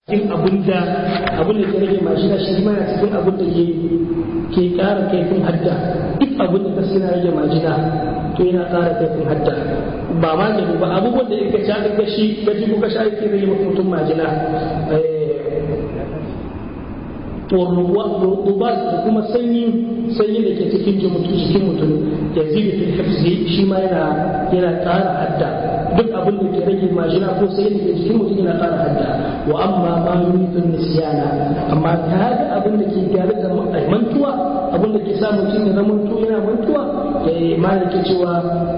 cikin abin da abin da ke rage mashina shi ma yana cikin abin da ke ƙara kaifin hadda duk abin da kasu yana rage majina to yana ƙara kaifin hadda ba magani ba abubuwan da ka sha ka shi ka ji ko ka sha yake rage mutum majina rubat da kuma sanyi sanyi da ke cikin jikin mutum ya zibi fil hifzi shi ma yana yana ƙara hadda duk abin da ke rage majina ko sai da ke jikin mutum yana ƙara hadda wa amma ma yuridun nisyana amma ta ga abin da ke gyara da mantuwa abin da ke sa mutum ya zama yana mantuwa ma da ke cewa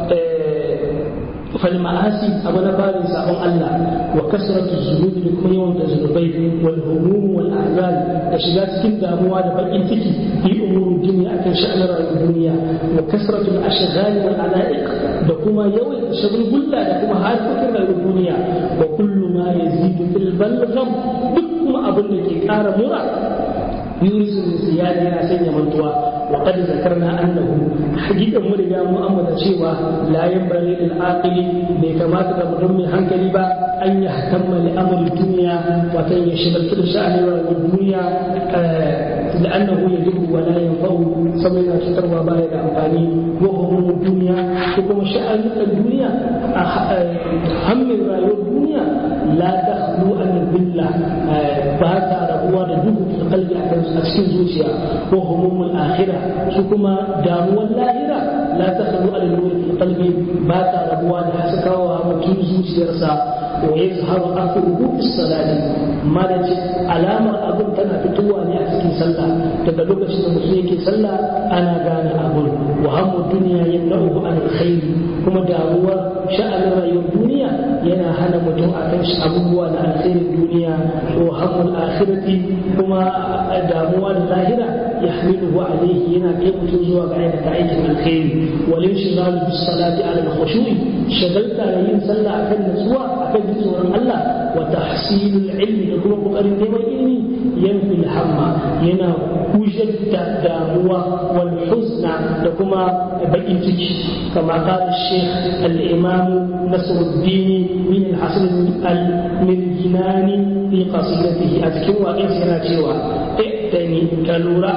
فالمعاصي أبو نبال سابون الله وكسرة الذنوب لكم يوم الذنوبين والهموم والأحزان تشغال سكين داموا دبقين تكي في أمور الدنيا أكن شأن الدنيا وكسرة الأشغال والعلائق دكما يوم شغل بلا دكما هاد فكر الدنيا وكل ما يزيد في البلغم دكما أبو نكي كار مرة يورث النسيان يا سيدي منتوا وقد ذكرنا أنه حقيقة مرجع مؤمنة شيوا لا ينبغي للعاقل بكما تقدم من هنكلي با أن يهتم لأمر الدنيا وكان يشغل كل شأن الدنيا لأنه يجب ولا ينفع سمينا شطر وبايد أمفاني وهم الدنيا وكما شأن الدنيا هم رأي الدنيا لا تخلو أن الذلة باتا ربوا دجوه في القلب أكسين زوجيا وهموم الآخرة سكما داموا اللاهرة لا تخلو أن النور في القلب باتا ربوا لحسكا ومكين زوجيا ويظهر أثره في الصلاة ما نجي علامة أبن تنا فتوى ne a cikin sallah daga lokacin da mutum yake sallah ana gane abun wa hammu duniya yamna'uhu an alkhair kuma damuwar sha'anin rayuwar duniya yana hana mutum akan abubuwa na alkhairin duniya wa hammu akhirati kuma damuwa da lahira yahmiluhu alayhi yana kai mutum zuwa ga aikata aikin alkhairi wal inshighal bis salati ala al-khushu'i shagalta da yin sallah akan nutsuwa akan tsoron Allah wa tahsilul ilmi da kuma kokarin neman ilimi yanfi hamma yana kujar da damuwa wal huzna da kuma bakin ciki kama qala shaykh al-imam nasruddin min al-hasan al-mirjinani fi qasidatihi a cikin waƙin yana cewa ittani kalura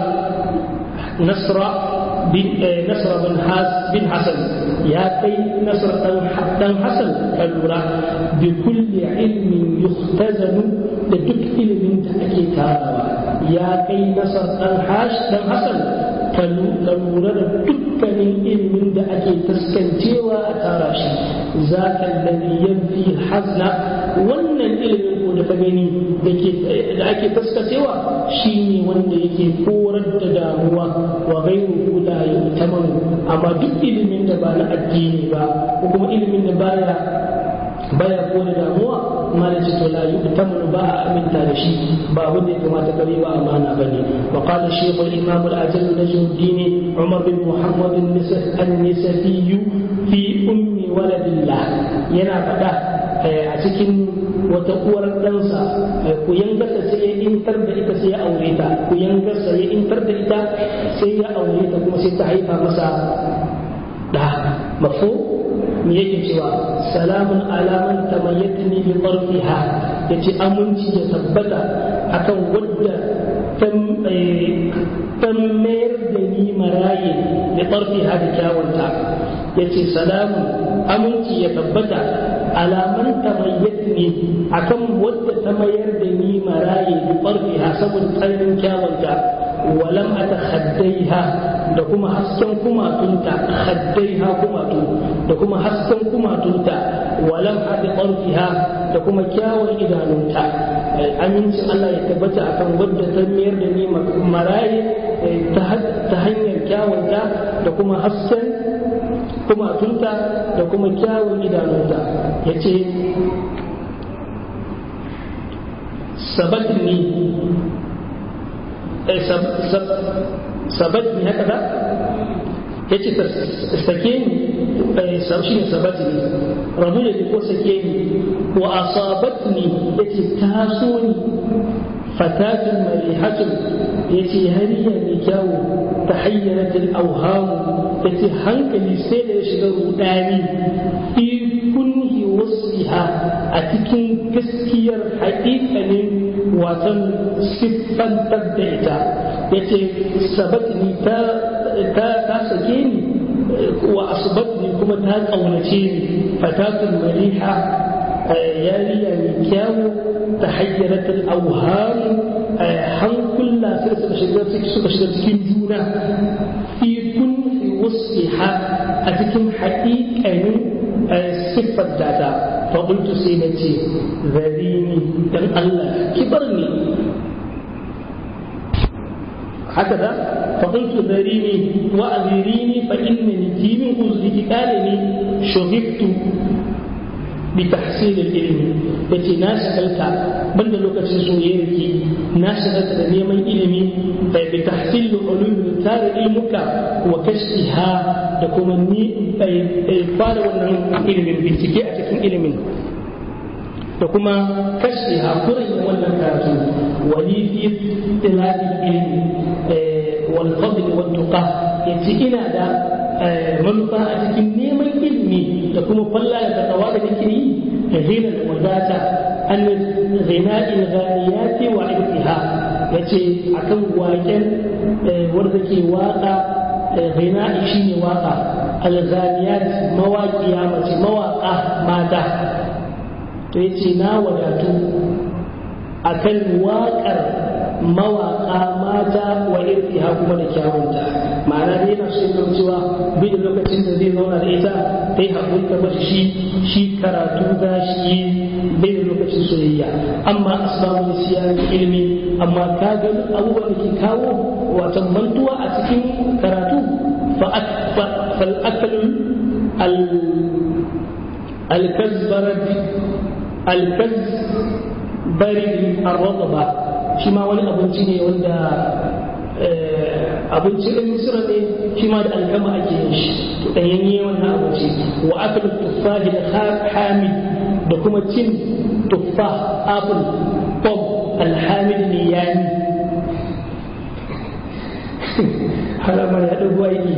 nasra bin nasra bin has bin hasan ya kai nasr dan hasan kalura bi kulli ilmin yuhtazanu da duk ilimin da ake tarawa ya kai nasar dan hash dan hasan ka lura da dukkanin ilimin da ake taskancewa a tara shi za ka lalli yanfi hazna wannan ilimin ko da ka gani da ake taskacewa shine wanda yake korar da damuwa wa gairu la yu'tamanu amma duk ilimin da ba na addini ba ko kuma ilimin da baya baya kone damuwa ma da ce to la yu'tamanu ba a aminta da shi ba abin da ya kamata kare ba amana bane wa qala shaykh al-imam al-ajal najmuddin umar bin muhammad an-nisafi fi ummi waladillah yana faɗa a cikin wata uwar ɗansa ku yangarsa sai ya intar da ita sai ya aure ta ku yangarsa ya intar da ita sai ya aure ta kuma sai ta haifa masa da mafu me yake cewa salamun alaman tamayyatni bi tarfiha yace aminci ya tabbata akan wadda ta mayar da ni maraye da tarfiha da kyawunta yace salamun aminci ya tabbata alaman tamayyatni akan wadda ta mayar da ni maraye da tarfiha saboda tsananin kyawunta walam ata khaddaiha da kuma hasken kumatunta khaddaiha kumatu da kuma hasken kumatunta walam ata qarfiha da kuma kyawun idanunta amincin Allah ya tabbata akan wadda ta mayar da ni maraye ta hanyar kyawunta da kuma hasken kumatunta da kuma kyawun idanunta ya ce sabatni sabatni haka da ya ce sake ni shi ne sabatni rabu da ko sake ni wa asabatni ya ce taso ni fatatun marihatun ya ce hariya mai kyawu ta hayyaratul auhamu ya ce hankali sai da ya shiga rudani fi kunhi wasiha a cikin gaskiyar haƙiƙanin watan siffantar da ita ya ce sabatni ta ta sake ni wa asbatni kuma ta ƙaunace ni fatatul mariha yariya mai kyawu ta hayyaratul auham hankula sai suka shiga suka shiga cikin juna fi kun fi wasiha a cikin haƙiƙanin siffar data faƙultu sai na ce zarini dan Allah kibar ne هكذا فقلت ذريني وأذريني فإنني في من أزلك قالني شغفت بتحصيل العلم التي ناشغلت بند لوكة سويرك ناشغلت نيما علمي بتحصيل علوم تار علمك وكشفها دكما ني فار wannan ilimin bincike a cikin ilimin da kuma kashe hakurin wannan karatu wani fi tilabi ilmi wal fadl wal tuqa yace ina da manufa a cikin neman ilimi da kuma falla da takawa da nake yi da hina da wadata an ghina'il ghaniyati wa ibtiha yace akan waken wanda ke waka ghina'i shine waka al-ghaniyat mawaqiya mace mawaka mata to yace na wadatu akan waƙar mawaƙa mata wa irtiha kuma da kyawunta ma'ana dai yana so ya cewa bai da lokacin da zai zauna da ita ta yi haƙuri ta bashi shi shi karatu za shi bai da lokacin soyayya amma asbabu siyan ilimi amma ka ga abubuwan da ke kawo watan mantuwa a cikin karatu fal akalu al al-kazbarad al-kazbari ar-radba shi ma wani abinci ne wanda abinci ɗin misira ne shi ma da alkama ake yin shi to ɗanyanye wannan abinci wa akal tuffahi da hamid da kuma cin tuffa apple pom alhamid ne yani haramar ya ɗago aiki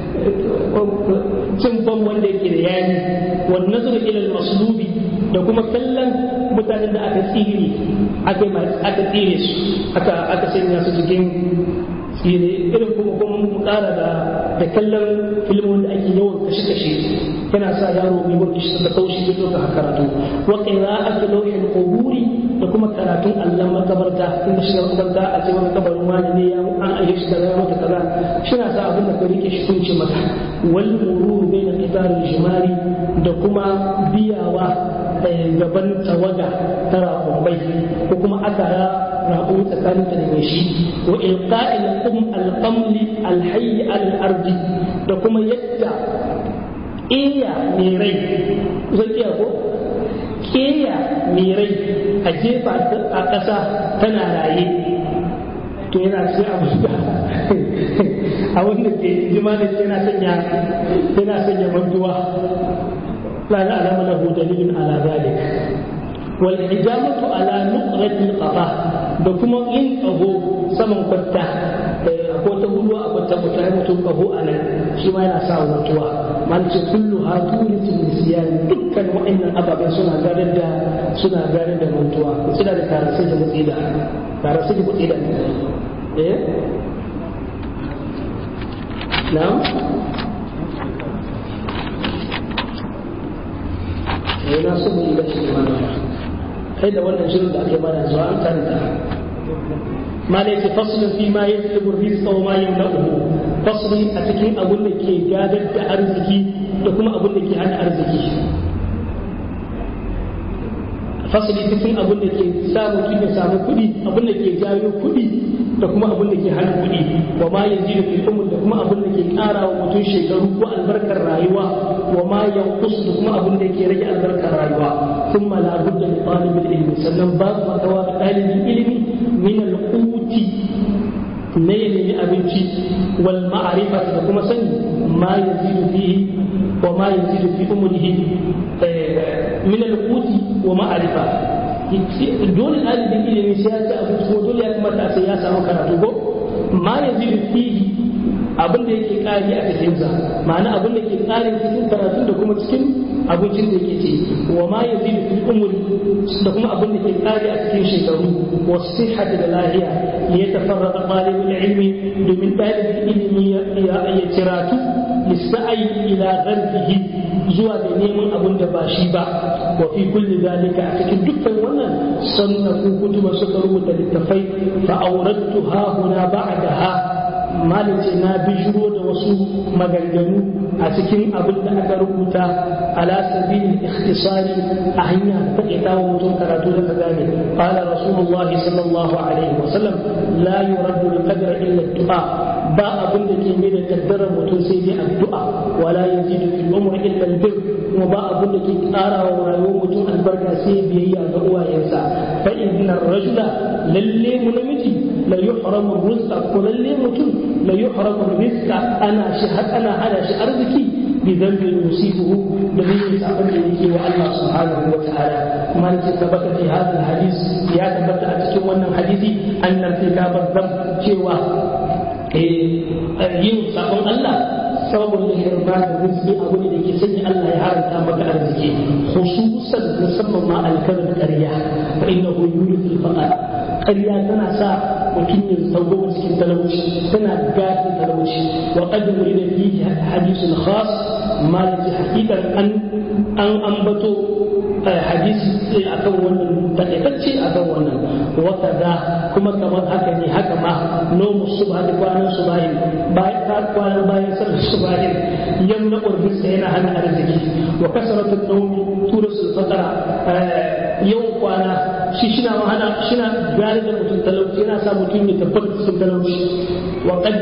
cin pom wanda yake da yani wannan nazar ilal maslubi da kuma kallon mutanen da aka tsire aka aka tsire su aka aka sanya su cikin tsire irin kuma kuma mu kara da da kallon filmin da ake yawan kashe kashe yana sa yaro mai wani shi da kaushi ya doka karatu wa qira'atu lawhil quburi da kuma karatun Allah makabarta inda shi makabarta a ce wani kabarin wani ne ya an aje shi kaza mata kaza shi na sa abin da ka rike shi kunce maka wal mururu bayna qitar jimari da kuma biyawa gaban tawaga ta rakumbai ko kuma aka rabu tsakanin ta da shi wa ilqa'il qum al-qamli al-hayy al-ardi da kuma yadda iya mai rai zai iya ko keya mai rai a jefa a ƙasa tana raye to yana sai abu da a wanda ke jimanin yana sanya yana sanya mantuwa لا نعلم له دليل على ذلك والحجامة على نقرة القفا بكما إن أبو سمن قتا ko ta hudu a kwanta kwata ya mutum kaho a nan shi ma yana sa mutuwa man ce kullu ha turitin nisyan dukkan wa'annan ababen suna gadar da suna gadar da mutuwa suna da tarasai da mutsida tarasai da mutsida eh na'am sai na so mu yi gashi mana kai da wannan shirin da ake bada zuwa an karanta ma da yake faslun fi ma yajlibu rizqa wa ma yamna'uhu fasli a cikin abun da ke gadar da arziki da kuma abun da ke hana arziki fasli cikin abun da ke sa mutum ya samu kuɗi abun da ke jawo kuɗi da kuma abun da ke hana kuɗi wa ma yajidu fil umr da kuma abun da ke ƙara wa mutum shekaru ko albarkar rayuwa wa ma yanqus da kuma abun da ke rage albarkar rayuwa ثم لا بد لطالب العلم سلم باب وتوا طالب العلم من القوت نيل أبنتي والمعرفة كما سن ما يزيد فيه وما يزيد في أمره من القوت ومعرفة dole ɗalibin ilimi sai ya ci abinci ko dole ya kamata a sai ya samu karatu ko ma ya zai fihi abin da yake ƙari a cikinsa ma'ana abin da ke ƙari cikin karatu da kuma cikin abincin da yake ci wa ma yazidu fil umri da kuma abin da ke kare a cikin shekaru wa sihhati da lahiya ya tafarraqa talibul ilmi domin dalibin ilimi ya ciratu lissa'i ila gharfihi zuwa da neman abin da ba shi ba wa fi kulli zalika a cikin dukkan wannan sannafu kutuba suka rubuta littafai fa aurattu ha huna ba'daha malice na bijiro da wasu maganganu a cikin abin da aka rubuta ala sabilin ikhtisari a hanya ta ita wa mutum karatu da gane qala rasulullahi sallallahu alaihi wa sallam la yuraddu al-qadra illa ad-du'a ba abin da ke mai da kaddarar mutum sai dai addu'a wala yazidu fil umri illa al-bir kuma ba abin da ke ƙara wa rayuwar mutum albarka sai biyayya ga uwayensa fa inna ar-rajula lalle mu namiji la yuhramu rizqa ko lalle mutum la yuhramu rizqa ana shi ana hada shi arziki bi dhanbin yusibuhu da yin sabon da yake wa Allah subhanahu wa ta'ala kuma ne tabbata fi hadal hadis ya tabbata a cikin wannan hadisi annal tikabar dhanb cewa yin sabon Allah sababin da hirma da rizki abu ne da ke sanya Allah ya haranta maka arziki khususan musamman ma alkalin ƙarya fa innahu yuridu al-faqr ƙarya tana sa mutum ya tsawo cikin talauci tana gafi talauci wa qad urida fihi hadithun khas ma yaji haqiqan an an ambato hadisi akan wannan takaitacce akan wannan wa kaza kuma kamar haka ne haka ma nomu subha da kwanan subahin bayan kwanan bayan sallar subahin yamna urbisa yana hana arziki wa kasaratu nawmi turasul fatara yawan kwana shi shina hana shina gari da mutum talauci yana sa mutum ya tabbata cikin talauci wa qad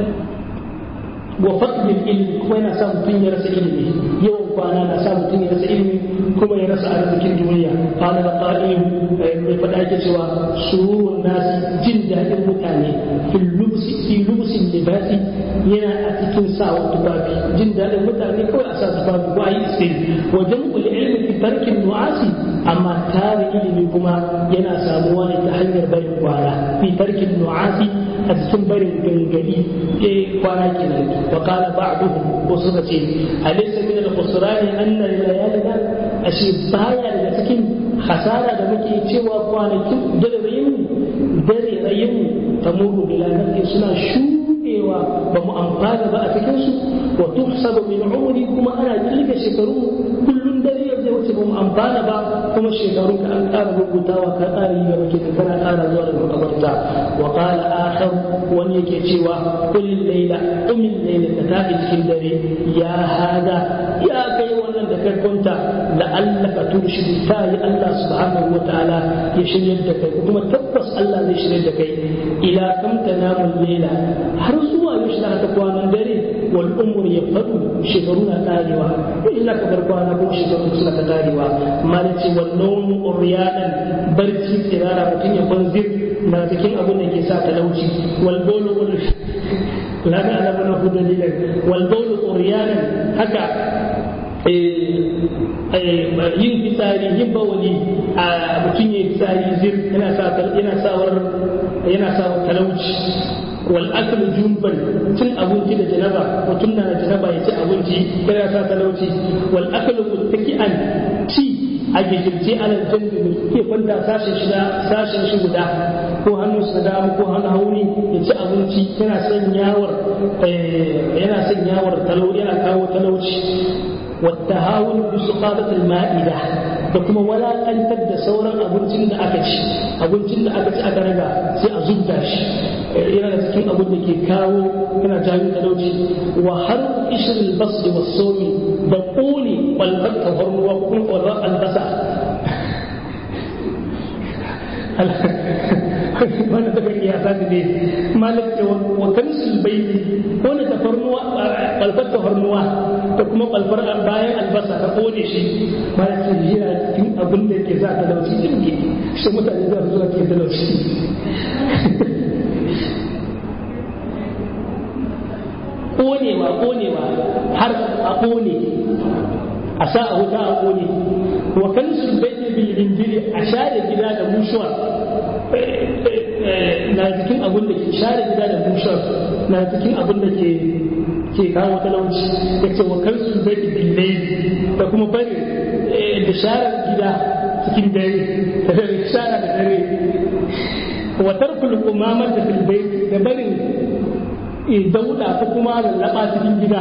wa faqdil ilmi kuma yana sa mutum ya rasa ilimi yawan kwana na sa mutum ya rasa ilimi kuma ya rasa arzikin duniya qala da qa'im mai fada yake cewa sururun nasi jin daɗin mutane fil lubsi fi lubsin libasi yana a cikin sa tufafi jin daɗin mutane kawai a sa tufafi ko ayi istin wa jam'ul ilmi fi tarkin nu'asi amma tare ilimi kuma yana samuwa ne ta hanyar barin kwana fi tarkin nu'asi a cikin barin gangadi kwana kenan wa qala ba'duhum ko suka ce alaysa min al-khusrani anna layalina ashe baya daga cikin hasara da muke cewa kwanakin dare rayin dare rayin tamuru bila nafi suna shudewa ba mu amfana ba a cikin su wa tuhsabu min umri kuma ana kirga shekaru kullun dare ya wuce ba mu amfana ba kuma shekaru ka an ƙara rubutawa ka ƙara yi gaba ke kana ƙara zuwa da makabarta wa qala akhar wani yake cewa kullin laila umin laila ta tafi cikin dare ya hada ya kai wannan da kai kwanta la'allaka turshidu ta yi Allah subhanahu wa ta'ala ya shirya da kai kuma tabbas Allah zai shirya da kai ila kam tanamu laila har zuwa yaushe za ka kwanan dare wal umur ya fadu shekaru na karewa illa ka bar kwana ko shekaru suna ta karewa malaci wal nawmu uryanan barci tsirara mutum ya banzir na cikin abin da ke sa talauci wal bawlu la na ala mana hu dalilan wal bawlu uryanan haka yin fitsari yin bawali a mutum ya fitsari zir yana sa yana sawar yana sa talauci wal aklu jumban cin abinci da janaba mutum na da janaba ya ci abinci yana sa talauci wal aklu muttaki'an ci a gijirce alal jambi mai ke kwanta sashen shi sashen shi guda ko hannun sa dama ko hannun hauni ya ci abinci yana sanyawar yana sanyawar talau yana kawo talauci والتهاون بسقاطة المائدة da kuma walakantar da sauran abincin da aka ci abincin da aka ci aka raga sai a zubda shi yana da cikin abin da ke kawo yana jawo talauci wa har ishirin basri wa somi da ƙone ƙwalbar tafarnuwa ko kuma ƙwalbar albasa wanda daga kiyasa da ne malik ce wa kansul baiti ko na tafarnuwa ƙwalbar tafarnuwa da kuma ƙwalbar bayan albasa ka ƙone shi malik ce yana cikin abin da ke sa talauci jirgi shi mutane za su zuwa ke talauci ƙonewa ƙonewa har a ƙone a sa a wuta a ƙone wa kan su bai bil injiri a share gida da mushuwa na cikin abin da ke share gida da mushuwa na cikin abin da ke ke kawo talauci ya ce wa kansu bai billai da kuma bari da sharar gida cikin dare da shara da dare wa tarkul umamar da filbai da barin dauda ko kuma lallaba cikin gida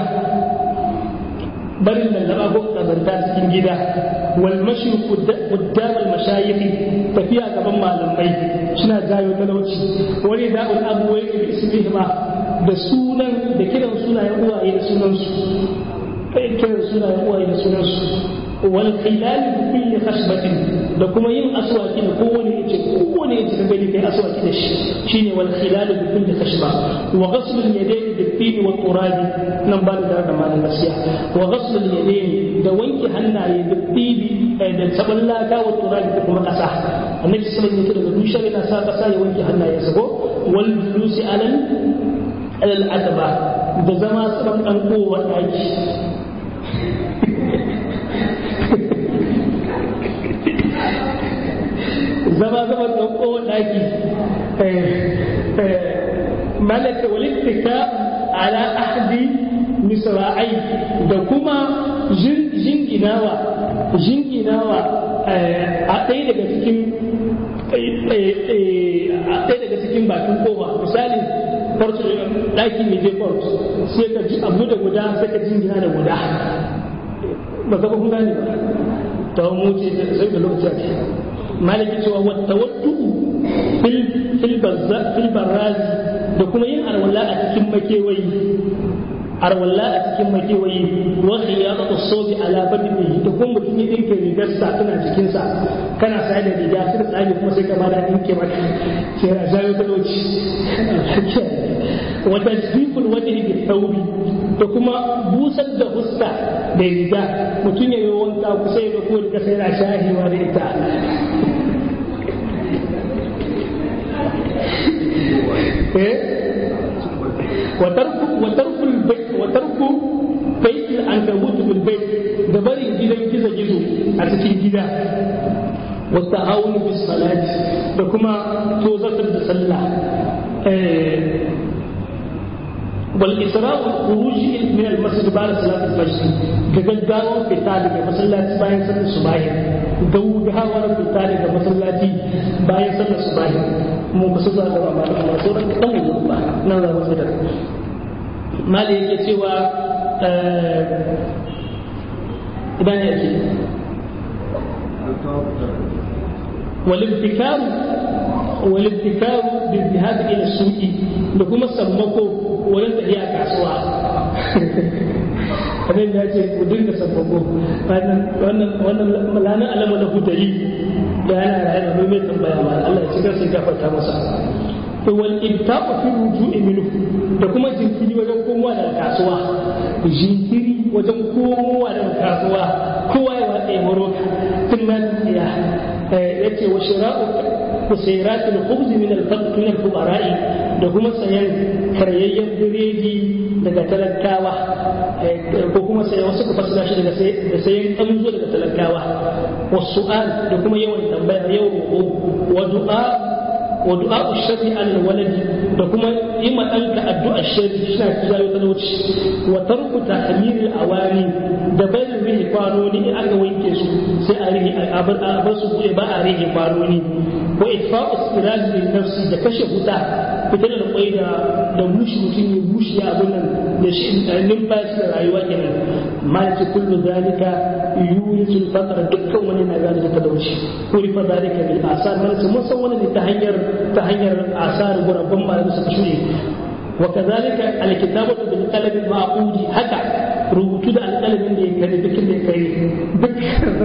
barin lallaba ko kazanta cikin gida wal mashi quddam al mashayikh tafiya gaban malamai suna jayo talauci wani da'ul abuwai bi ismihima da sunan da kiran sunayen uwaye da sunansu kiran sunayen uwaye da sunansu wal khilal bi kulli khashbatin da kuma yin aswaki da kowane yace kowane yace ka gani kai aswaki da shi shine wal khilal bi kulli khashba wa ghasl al yadayn bi tin wa turab nan ba da da malan nasiya wa ghasl al yadayn da wanke hannaye da tibi da saballaka wa turab da kuma kasa annabi sallallahu alaihi wasallam daga dushar yana sa kasa ya wanke hannayensa ko wal julusi alal alal adaba da zama saban dan kowa daki zama zama dan kowa daki malaka walittika ala ahdi misra'ai da kuma jinginawa jinginawa a ɗaya daga cikin a ɗaya daga cikin bakin kowa misali farko ɗaki mai je farko sai ka ji abu da guda sai ka jingina da guda ba ka kun gane ba ta mu ce sai da lokaci a malaki cewa wata wattu fil barrazi da kuma yin arwala a cikin makewayi arwalla a cikin makewayi wa khiyaratu sawbi ala badnihi da kuma mutum ya dinke rigar sa tana jikin sa kana sai da riga sai tsage kuma sai ka bada dinke maka sai ya jayo talauci wa tasbiqul wajhi bi thawbi da kuma busar da huska da riga mutum ya yi wanka kusa ya ko riga sai ya shahiwa da ita eh وترك وترك البيت وترك بيت العنكبوت بالبيت da barin gidan gizo gizo a cikin gida wata hauni bis salati da kuma tozatar da sallah wal isra'u khuruj min al masjid ba'da salat al fajr da gaggawar fita daga masallaci bayan sallar subahi gaugawar fita daga masallaci bayan sallar subahi mu ba su za da ba amma sauran dan mu ba nan za mu fitar mali yake cewa idan ya ce والابتكار والابتكار بالذهاب الى السوق da kuma sammako wurin tafiya kasuwa kamar da ce ku dinga sammako wannan lanar alama na hudari da yana raye da mai tambaya ma Allah ya ci sai gafarta masa to wal ibtaqu fi ruju'i minhu da kuma jinkiri wajen komowa daga kasuwa jinkiri wajen komowa daga kasuwa kowa ya watsa ya maro tun ma ya yace wa shira'u kusairat al-khubz min al-faqr min al-fuqara'i da kuma sayan karyayyen biredi daga talakawa ko kuma sayan wasu ka fasara shi daga sayan kanzo daga talakawa wasu'al da kuma yawan tambaya yawan wa du'a wa du'a sharri al waladi da kuma yi ma danka addu'a sharri shi na jayo talauci wa tarku tahmir al awani da barin rihi kwanoni in aka wanke su sai a rihi a bar su buɗe ba a rihi kwanoni wa itfa'u siraj lin nafsi da kashe wuta fitar da kwai da da bushi mutum ya bushi ya abun nan da shi numfashi da rayuwa kenan malaki kullu zalika yurisul faqr dukkan wani na gane da talauci kuri fa zalika bil asar malaki mun san wani ne ta hanyar ta hanyar asar gurabban malamu suka shure وكذلك الكتابة بالقلم المعقود هكا rubutu da alƙalamin da ya kare dukkan da ya kare duk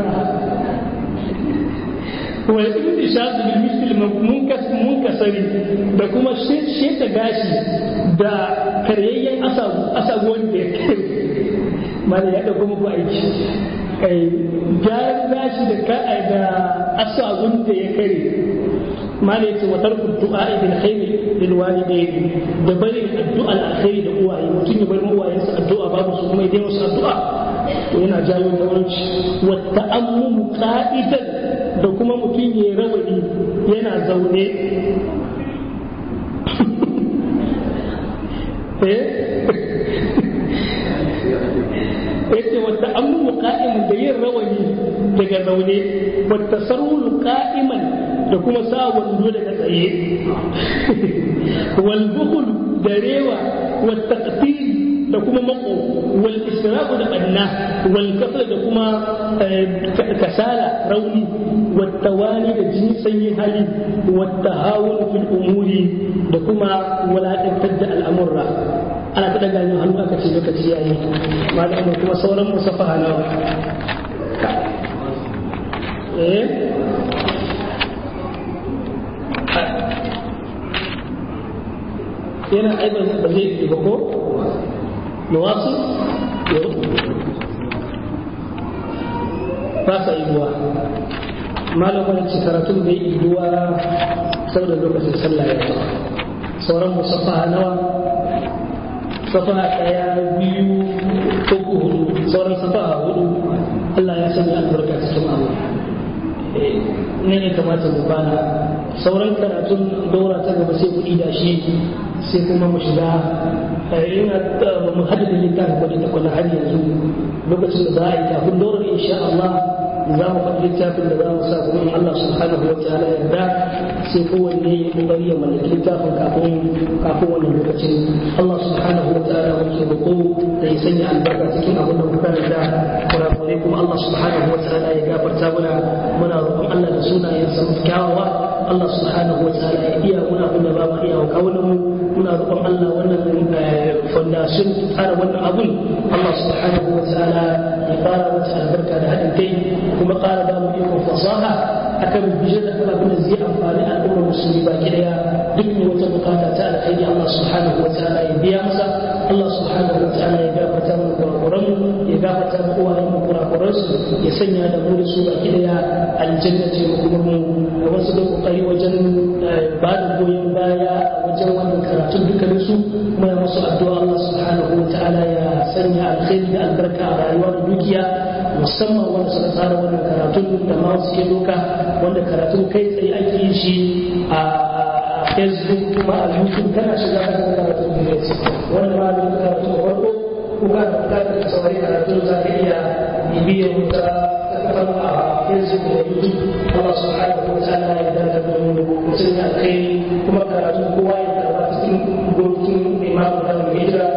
wa ibn shafi bil misl munkas munkasari da kuma sheta gashi da karyayyen asabu asabu wanda ya kare mala ya dauko muku aiki kai gyaran gashi da ka da asabun da ya kare mala yace wa tarku du'a bil khair lil walidayn da bari addu'a al khair da uwaye mutum ya bar uwayensa addu'a babu su kuma idan musu addu'a to yana jawo yawanci wa ta'ammumu qa'idan da kuma mutum ya rawani yana zaune daga zaune wata sarulu ka'iman da kuma sa wando daga tsaye wal bukhul da rewa wata da kuma mako wal isra'u da banna wal kafar da kuma kasala rauni wata wani da jini sanyin hali wata hawun fil umuri da kuma walakantar da al'amurra ana ta daga yin hannu aka ce lokaci yayi malamu kuma sauran musafaha nawa eh yana aibar ba zai yi ba ko nawasu ba sa iduwa malamin ci karatun bai iduwa saboda lokacin sallah ya sauran musafaha nawa safa ɗaya biyu uku hudu sauran safa hudu Allah ya sanya albarka cikin abu ne ne kamata mu bana sauran karatun daura ta gaba sai kuɗi da shi sai kuma mu shiga yana mu haddada littafin kwadin da kwana har yanzu lokacin da za a yi kafin daurar insha Allah za mu faɗi littafin da za mu sa kuma Allah subhanahu wa ta'ala yarda sai kowanne ya kokari ya mallaki littafin kafin kafin wannan lokacin Allah subhanahu wa ta'ala muke roƙo da ya sanya albarka cikin abin da muka karanta kurakure kuma Allah subhanahu wa ta'ala ya gafarta mana muna roƙon Allah da sunayen sa kyawawa Allah subhanahu wa ta'ala ya iya muna abin da ba mu iya wa kawunan mu muna roƙon Allah wannan fondation tsara wannan abun Allah subhanahu wa ta'ala ya fara wata albarka da haɗin kai kuma ƙara ba mu ikon fasaha akan bijir da abin da zai amfani al'ummar musulmi baki daya duk ne wata bukata ta alkhairi Allah subhanahu wa ta'ala ya biya masa Allah subhanahu wa ta'ala ya gafarta mu kurakuran ya gafarta mu uwayen mu kurakuran su ya sanya da mu da su baki daya aljanna ce mu kuma mu da wasu da kokari wajen ba da goyon baya wajen wannan karatun dukkanin su kuma ya musu addu'a Allah subhanahu wa ta'ala ya sanya alkhairi da albarka a rayuwa da dukiya musamman wanda suka tsara wannan karatun da ma suke doka wanda karatun kai tsaye ake yin shi a facebook kuma a youtube kana shiga ka ga karatun da yake wanda ma da karatun da farko ko ka da bukatar ka saurari karatun za ka iya bibiyar wuta ta kafar a facebook da youtube Allah subhanahu wa ta'ala ya dace da mu mutum ya kai kuma karatun kowa ya karba cikin gokin imamu da hijira